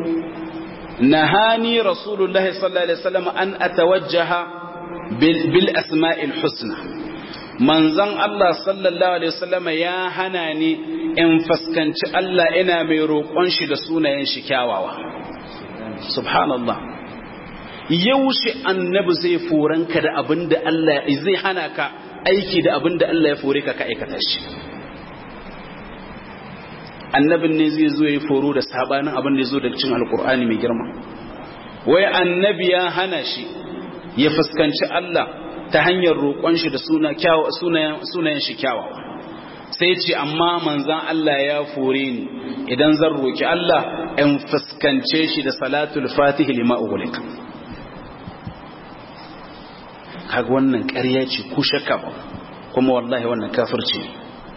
nahani rasulullahi sallallahu alaihi wasallam an atawajjaha bil asma'il husna manzon Allah sallallahu alaihi wasallam ya hana ni in fuskanci Allah ina mai roƙon shi da sunayen shi kyawawa subhanallah yaushe annabi zai foranka da abin da Allah zai hana ka aiki da abin da Allah ya fore ka ka aikata shi annabin ne zai zo ya foro da sabanin abin da ya zo da cin alkur'ani mai girma wai annabi ya hana shi ya fuskanci Allah ta hanyar roƙon shi da sunayen shi kyawawa sai ce amma manzan Allah ya fore ni idan zan roƙi Allah in fuskance shi da salatul fatihi lima ugulika kaga wannan ƙarya ce ku shakka ba kuma wallahi wannan kafirci ne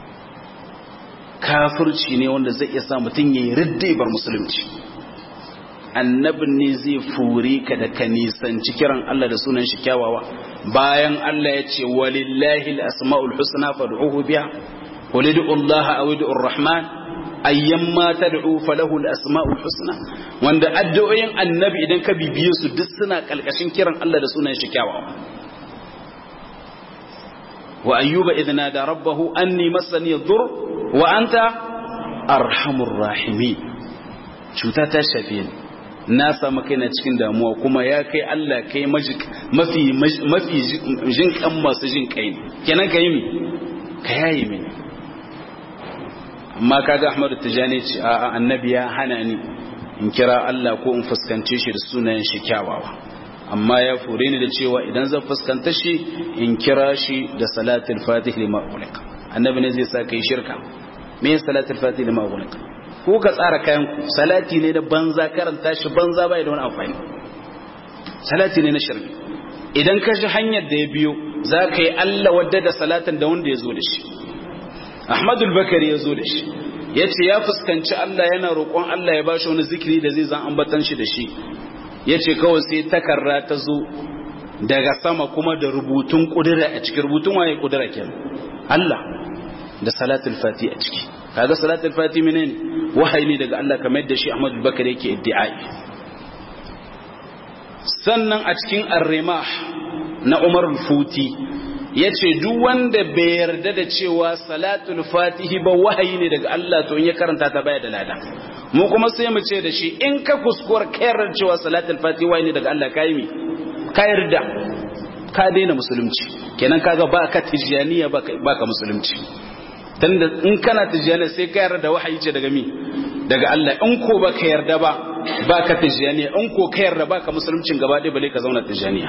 kafirci ne wanda zai iya sa mutum ya yi ridda bar musulunci annabin ne zai fure ka da ka nisanci kiran Allah da sunan shi kyawawa bayan Allah ya ce walillahi al-asma'ul husna fad'uhu biha qul ud'u Allah aw ud'u ar-rahman ayyamma tad'u falahu al-asma'ul husna wanda addu'o'in annabi idan ka bibiye su duk suna kalkashin kiran Allah da sunan shi kyawawa وأيوب إذ نادى ربه أني مسني الضر وأنت أرحم الراحمين cuta ta shafe ni na samu kaina cikin damuwa kuma ya kai Allah kai mafi mafi jin kan masu jin kai ne kenan ka yi mi ka yayi mini amma kaga Ahmad Tijani ce a annabi ya hana ni in kira Allah ko in fuskance shi da sunayen shi kyawawa amma ya fure ni da cewa idan zan fuskanta shi in kira shi da salatul fatih lima ughliqa annabi ne zai sa kai shirka me ya salatul fatih lima ughliqa ko ka tsara kayan ku salati ne da banza karanta shi banza bai da wani amfani salati ne na shirki idan ka ji hanyar da ya biyo za ka yi Allah wadda da salatin da wanda ya zo da shi Ahmadul Bakari ya zo da shi ya ce ya fuskanci Allah yana roƙon Allah ya ba shi wani zikiri da zai zan ambatan shi da shi ya ce kawai sai takarra ta zo daga sama kuma da rubutun kudura a cikin rubutun waye kudura ke Allah da salatul fati a ciki kaga salatul fati menene wahayi ne daga Allah kamar yadda shi Ahmad Bakar yake iddi'ai sannan a cikin arrimah na umar futi ya ce duk wanda bai yarda da cewa salatul fatihi ba wahayi ne daga Allah to in ya karanta ta baya da lada mu kuma sai mu ce da shi in ka kuskuwar kayar cewa salatul fatihi wahayi ne daga Allah kai mi ka yarda ka daina musulunci kenan kaga ba ka tijaniya ba ka musulunci tunda in kana tijaniya sai ka yarda da wahayi ce daga mi daga Allah in ko ba ka yarda ba ba ka tijaniya in ko ka yarda ba ka musuluncin gaba ɗaya bale ka zauna tijaniya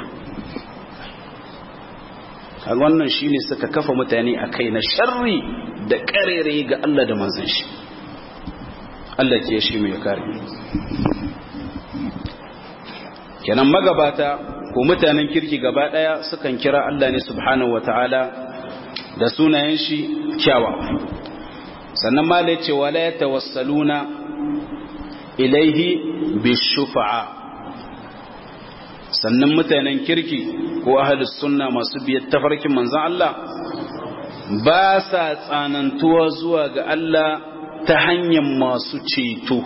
kaga wannan shine suka kafa mutane a kai na sharri da karere ga Allah da manzon shi Allah ke shi mai kare kenan magabata ko mutanen kirki gaba daya sukan kira Allah ne subhanahu wataala da sunayen shi kyawa sannan ma ce wala yatawassaluna ilaihi bishufa'a sannan mutanen kirki ko ahalus sunna masu biyar tafarkin manzan Allah ba sa tsanantuwa zuwa ga Allah ta hanyar masu ceto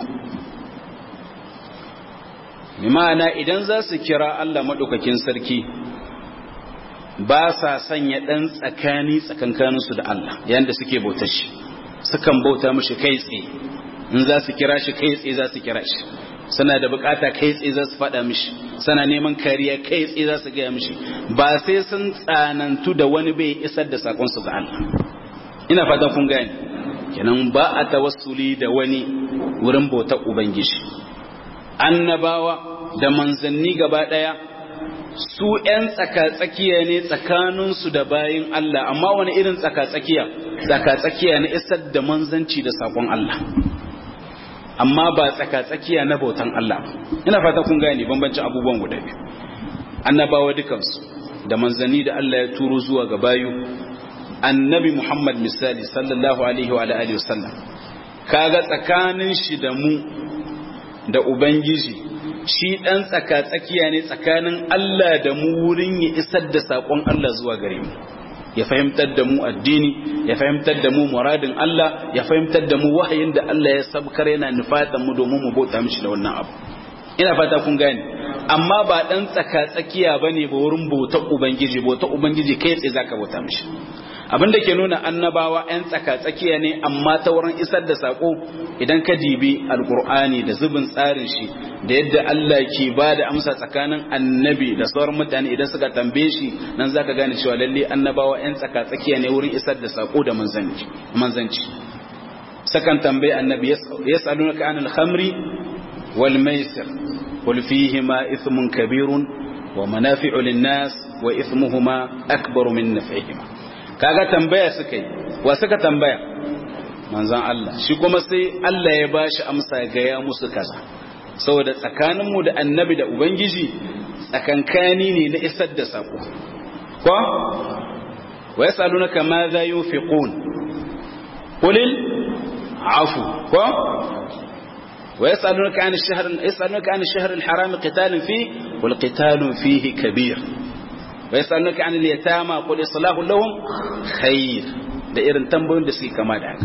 ma'ana idan za su kira Allah maɗaukakin sarki ba sa sanya ɗan tsakani tsakankaninsu da Allah yadda suke bauta shi sukan bauta mashi kai tsaye in za su kira shi kai tsaye za su kira shi suna da bukata kai tsaye za su faɗa mishi suna neman kariya kai tsaye za su gaya mishi ba sai sun tsanantu da wani bai isar da sakonsu ga Allah ina fatan kun gane kenan ba a tawassuli da wani wurin bautar ubangiji annabawa da manzanni gaba ɗaya su ‘yan tsaka-tsakiya ne tsakaninsu da bayin Allah amma wani irin tsaka-tsakiya tsaka-tsakiya na isar da manzanci da sakon Allah amma ba tsaka-tsakiya na bautan Allah ina fata kun gane bambancin abubuwan guda biyu annabawa dukansu da manzanni da Allah ya turo zuwa ga bayu annabi Muhammad misali sallallahu alaihi wa alihi wasallam kaga tsakanin shi da mu da ubangiji shi dan tsaka-tsakiya ne tsakanin Allah da mu wurin ya isar da sakon Allah zuwa gare mu ya fahimtar da mu addini ya fahimtar da mu muradin Allah ya fahimtar da mu wahayin da Allah ya sabkar yana nufatan mu domin mu bauta mishi da wannan abu ina fata kun gane amma ba dan tsaka tsakiya bane ba wurin bautar ubangiji bautar ubangiji kai tsaye zaka bauta mishi abinda ke nuna annabawa yan tsaka tsakiya ne amma ta wurin isar da sako idan ka dibi alqur'ani da zubin tsarin shi da yadda Allah ke ba da amsa tsakanin annabi da sauran mutane idan suka tambaye shi nan zaka gane cewa lalle annabawa yan tsaka tsakiya ne wurin isar da sako da manzanci manzanci sakan tambaye annabi yas'alunaka anil khamri wal maisir qul fihima ithmun kabirun wa manafi'u lin-nas wa ithmuhuma akbaru min naf'ihima kaga tambaya suka yi wa suka tambaya manzan Allah shi kuma sai Allah ya bashi amsa ga ya musu kaza saboda tsakaninmu da annabi da ubangiji tsakankani ne na isar da sako ko wa yasalunaka ma za yunfiqun qulil afu ko wa yasalunaka an ash-shahr yasalunaka an ash-shahr al-haram qitalun fi wal qitalun fihi kabir wa yasalunaka an al-yatama qul islahu lahum khair da irin tambayoyin da suke kama da haka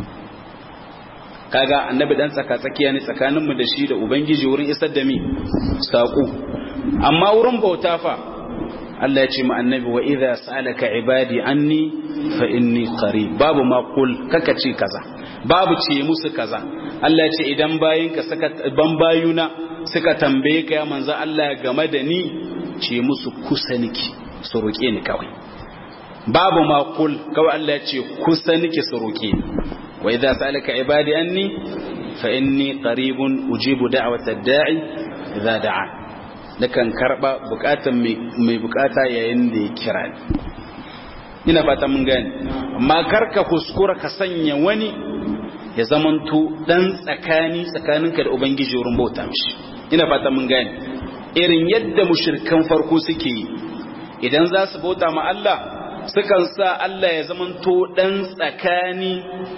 kaga annabi dan tsaka tsakiya ne tsakaninmu da shi da ubangiji wurin isar da mi saƙo amma wurin bauta fa Allah ya ce mu annabi wa idza sa'alaka ibadi anni fa inni qarib babu ma qul kaka ce kaza babu ce musu kaza Allah ya ce idan bayinka suka ban bayuna suka tambaye ka ya manzo Allah game da ni ce musu kusa niki su roke ni kawai babu ma qul kawai Allah ya ce kusa niki su roke ni وإذا سألك عبادي أني فإني قريب أجيب دعوة الداعي إذا دعا لكن كربا بكاتا مي بكاتا يندي كران ina fata mun gane amma karka kuskura ka sanya wani ya zamanto dan tsakani tsakaninka da ubangiji wurin bauta mishi ina fata mun gane irin yadda mushrikan farko suke yi idan za su bauta ma Allah sukan sa Allah ya zamanto dan tsakani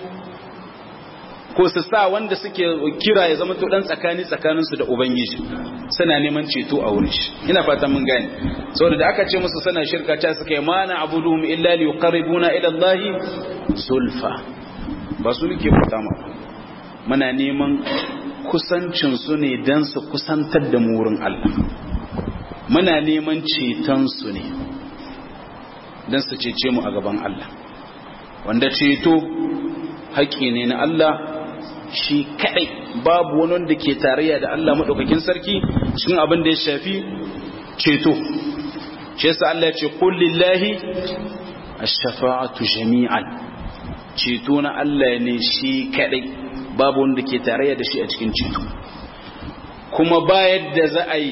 ko su sa wanda suke kira ya zama to dan tsakani tsakaninsu da ubangiji suna neman ceto a wurin shi ina fatan mun gane saboda da aka ce musu suna shirka ta suka yi mana abuduhum illa li yuqarribuna ila Allah sulfa ba su ke fata ma muna neman kusancin su ne dan su kusantar da mu wurin Allah muna neman cetonsu ne don su cece mu a gaban Allah wanda ceto haƙƙi ne na Allah shi kaɗai babu wani wanda ke tarayya da Allah maɗaukakin sarki cikin abin da ya shafi ceto shi yasa Allah ya ce kullillahi ash-shafa'atu jami'an ceto na Allah ne shi kaɗai babu wanda ke tarayya da shi a cikin ceto kuma bayar da za a yi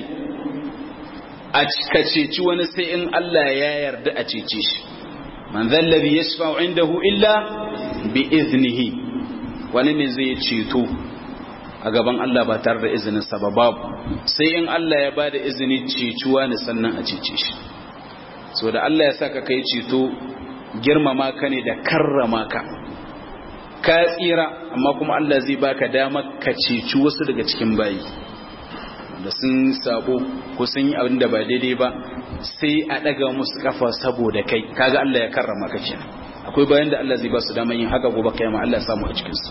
a ka ceci wani sai in Allah ya yarda a cece shi man zallabi yashfa'u indahu illa bi iznihi wani ne zai ceto a gaban Allah ba tare da izinin sa ba babu sai in Allah ya bada izini cecuwa ne sannan a cece shi so da Allah ya saka kai ceto girmama ka ne da karrama ka ka tsira amma kuma Allah zai baka dama ka ceci wasu daga cikin bayi da sun sabo ko sun yi abin da ba daidai ba sai a daga musu kafa saboda kai kaga Allah ya karrama ka kenan akwai bayan da Allah zai ba su dama yin haka gobe kiyama Allah ya samu a cikin su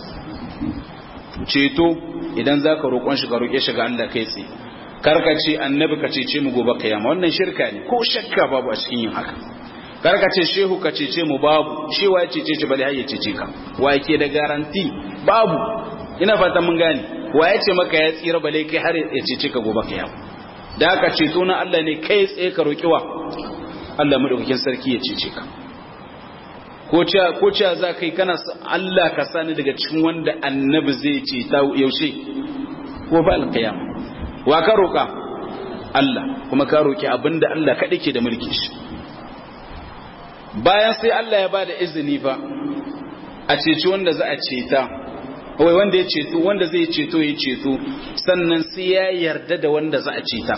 ceto idan zaka roƙon shi ka roƙe shi ga Allah kai tsaye karka ce annabi ka cece mu gobe kiyama wannan shirka ne ko shakka babu a cikin yin haka karka ce shehu ka cece mu babu shi wa ya cece shi bale har ya cece ka wa yake da garanti babu ina fata mun gane wa ya ce maka ya tsira bale kai har ya cece ka gobe kiyama da aka ceto na Allah ne kai tsaye ka roki wa Allah madaukakin sarki ya cece ka ko cewa ko cewa za kai kana Allah ka sani daga cikin wanda annabi zai ce ta yaushe ko ba alqiyama wa ka roka Allah kuma ka roki abinda Allah kadai ke da mulki shi bayan sai Allah ya bada izini fa a ceci wanda za a ceta wai wanda ya ceto wanda zai ceto ya ceto sannan sai ya yarda da wanda za a ceta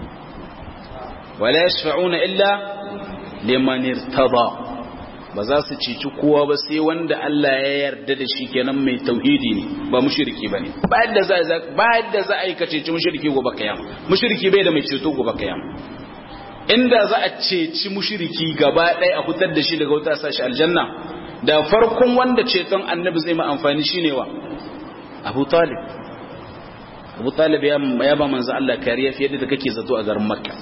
wala yashfa'una illa liman irtada ba za su ceci kowa ba sai wanda Allah ya yarda da shi kenan mai tauhidi ne ba mushriki bane ba yadda za ba yadda za a yi ka ceci mushriki gobe kiyama mushriki bai da mai ceto gobe kiyama inda za a ceci mushriki gaba ɗaya a fitar da shi daga wuta sashi aljanna da farkon wanda ceton annabi zai ma amfani shine wa Abu Talib Abu Talib ya ba manzo Allah kariya fiye da kake zato a garin Makka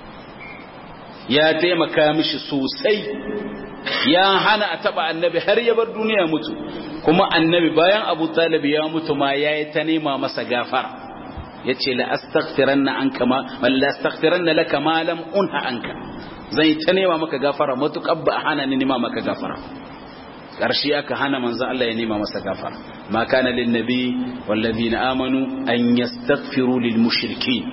ya taimaka mishi sosai ya hana a taba annabi har ya bar duniya mutu kuma annabi bayan Abu Talib ya mutu ma yayi ta nema masa gafara yace la astaghfiranna anka ma walla astaghfiranna laka ma lam unha anka zai ta nema maka gafara matukar ba hana ni nema maka gafara ƙarshe aka hana manzo Allah ya nema masa gafara ma kana lin nabi wal ladina amanu an yastaghfiru lil mushrikeen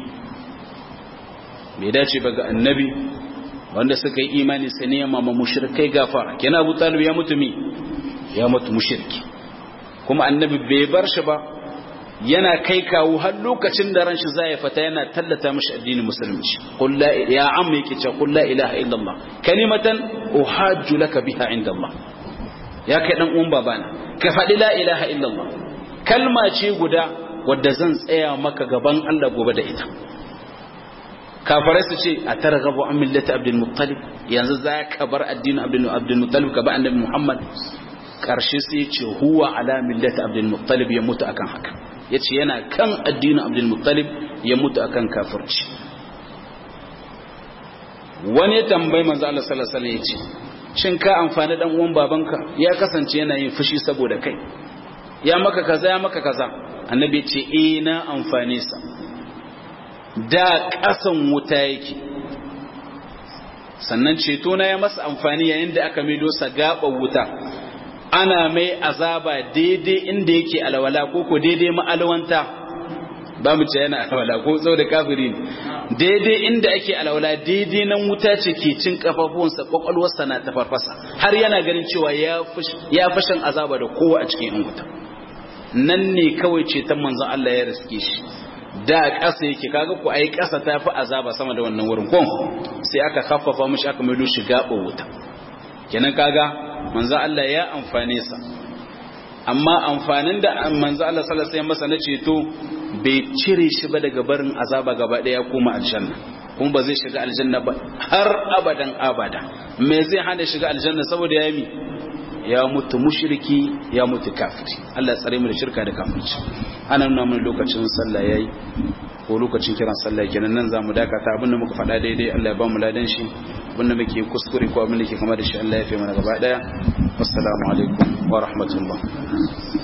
bai dace ba ga annabi wanda suka yi imani su nema ma mushrikai gafara kenan Abu Talib ya mutu mi ya mutu mushriki kuma annabi bai bar shi ba yana kai kawo har lokacin da ran shi zai fata yana tallata mishi addinin musulunci qul la ya amma yake cewa qul la ilaha illallah kalimatan uhajju laka biha inda Allah ya kai dan uwan babana ka faɗi la ilaha illallah kalma ce guda wadda zan tsaya maka gaban Allah gobe da ita kafarai su ce a targhabu an millati abdul muttalib yanzu za ka bar addinin abdul abdul muttalib ka ba annabi muhammad karshe sai ya ce huwa ala millati abdul muttalib ya mutu akan haka yace yana kan addinin abdul muttalib ya mutu akan kafirci wani ya tambayi manzo Allah sallallahu alaihi wasallam yace shin ka amfani dan uwan babanka ya kasance yana yin fushi saboda kai ya maka kaza ya maka kaza annabi ya ce eh na amfane sa da kasan wuta yake sannan ceto na ya masa amfani yayin da aka mido sa gaban wuta ana mai azaba daidai inda yake alwala ko ko daidai ma'alwanta ba mu ce yana alwala ko sau da kafiri daidai inda ake alwala daidai nan wuta ce ke cin kafafuwansa kwakwalwarsa na ta farfasa har yana ganin cewa ya fashin azaba da kowa a cikin yan wuta nan ne kawai ceton manzon Allah ya riske shi da ƙasa yake kaga ku ai ƙasa ta fi azaba sama da wannan wurin ko sai aka khaffafa mishi aka maido shi gaɓa wuta kenan kaga manzon Allah ya amfane sa amma amfanin da manzon Allah sallallahu alaihi wasallam masa na ceto bai cire shi ba daga barin azaba gaba daya koma aljanna kuma ba zai shiga aljanna ba har abadan abada me zai hana shiga aljanna saboda ya mi ya mutu mushriki ya mutu kafiri Allah tsare mu da shirka da kafirci ana nuna mun lokacin sallah yayi ko lokacin kiran sallah kenan nan zamu dakata abinda muka faɗa daidai Allah ya ba mu ladan shi abinda muke kuskure ko abinda ke kama da shi Allah ya fi mana gaba daya assalamu alaikum wa rahmatullah